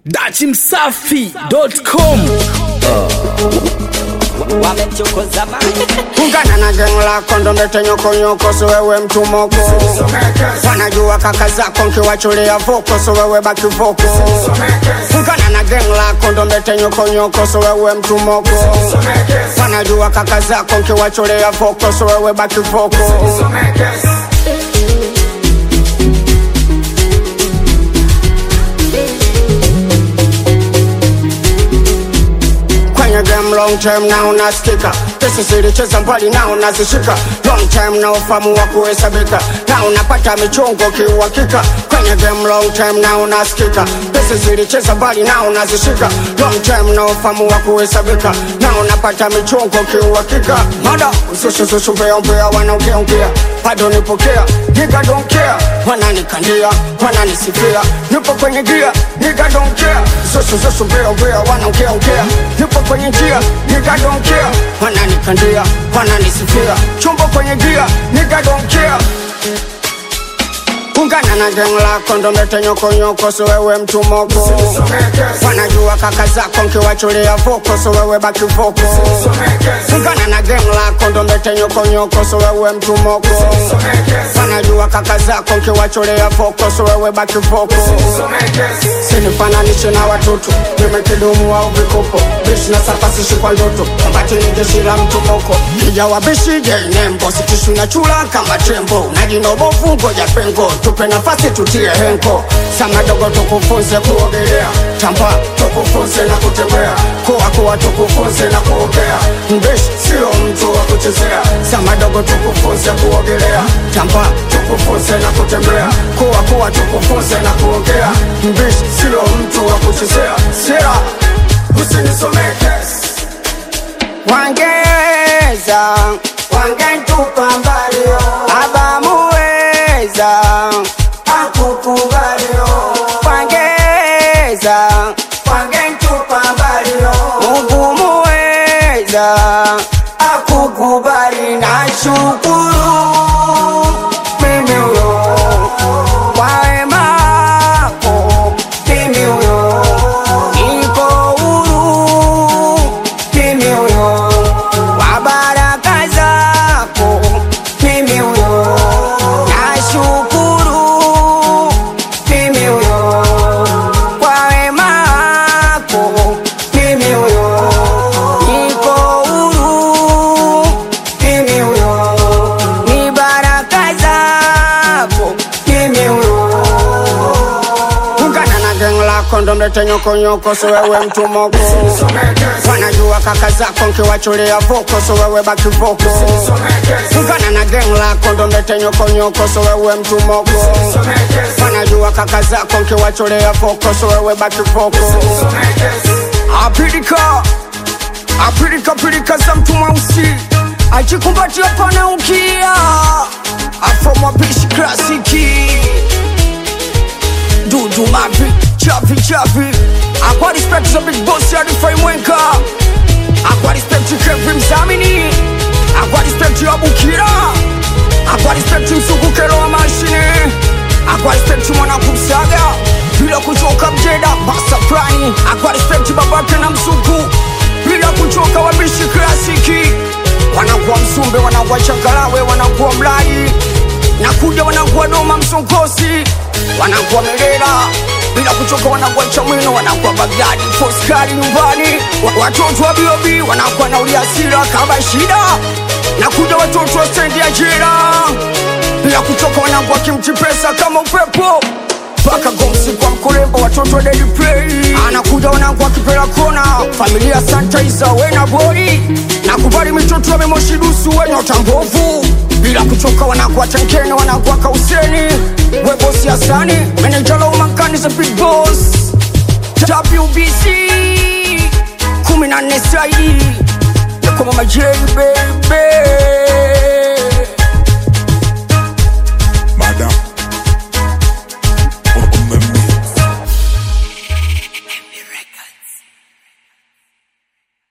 dachimsafi.com wamechokoza mali ungana na geng lako ndo mbete nyokonyoko so wewe mtumoko wanajua kaka zako nkiwachulia voko so wewe baki voko ungana na geng lako ndo mbete nyokonyoko so wewe mtumoko wanajua kaka zako nkiwachulia voko so wewe baki voko kwenye game long time na unasikika pesa zilicheza mbali na unazishika long time na ufamu wa kuhesabika na unapata michongo kiuhakika kwenye game long time na unasikika pesa zilicheza mbali na unazishika long time na ufamu wa kuhesabika na unapata michongo kiuhakika mada usushusushuveombea wanaongeongea bado nipokea niga don't care wananikandia wananisifia nipo kwenye gia niga don't care usushusushuveombea wanaongeongea nipo kwenye njia niga don't care wananikandia wananisifia chumbo kwenye gia niga don't care ungana na geng lako ndo mbete nyokonyoko so wewe mtumoko wanajua kaka zako nkiwachulia voko so wewe baki voko ungana na geng lako ndo mbete nyokonyoko so wewe mtumoko wanajua kaka zako nkiwachulia voko so wewe baki voko sinifananishe na watoto nimekidumu au vikopo bishi na safasishi kwa ndoto ambati ni jeshi la mtumoko kijawabishi jenembo sitishu na chula kama tembo najinobovu ngoja pengo tupe nafasi tutie henko samadogo tukufunze kuogelea tamba tukufunze na kutembea kuwa kuwa tukufunze na kuogea mbishi sio mtu wa kuchezea samadogo tukufunze kuogelea tamba tukufunze na kutembea kuwa kuwa tukufunze na kuogea mbishi sio mtu wa kuchezea sera usinisomekes wangeza wangentupa mbalio abamuweza akukubalio wangeza wangentupa mbalio mungu muweza akukubali na shukuru mimi huyo kwa wema wako mimi huyo niko huru mimi huyo kwa baraka zako mimi huyo nashukuru mimi huyo kwa wema wako mimi huyo niko huru mimi huyo ni baraka zako mimi huyo ungana na geng lako ndo mlete nyokonyoko so wewe mtumoko wanajua kaka zako nkiwachulia voko so wewe baki voko ungana na geng lako ndo mlete nyokonyoko so wewe mtumoko wanajua kaka zako nkiwachulia voko so wewe baki voko apilika apilika pilika za mtu mweusi ajikumbatia pana ukia afromwapishi klasiki dudu mavi chavi chavi akwa respect za big boss ya rifai mwenka akwa respect kevin mzamini akwa respect ya bukira akwa respect msukukero wa mashine akwa respect mwana kumsaga bila kuchoka mjeda basa fulani akwa respect babake na msuku bila kuchoka wabishi klasiki wanakuwa msumbe wanakuwa chakalawe wanakuwa mlai nakuja wanakuwa doma msonkosi wanakuwa merera bila kuchoka wanakuwa chamwino wanakuwa bagdadi foskari nyumbani Wa- watoto wa biobi wanakuwa na uliasira kama shida nakuja watoto wa stendi ya jera bila kuchoka wanakuwa kimchi pesa kama upepo mpaka gomsi kwa mkurembo watoto wa daily play anakuja wanangu akipela kona familia santa isa wena boi nakubali mitoto ya memoshidusu wenyota mbovu bila kuchoka wanakuwa tenkene wanakuwa kauseni webosi asani menejala umankani za big boss wbc kumi na nne saidi yakoma majei baby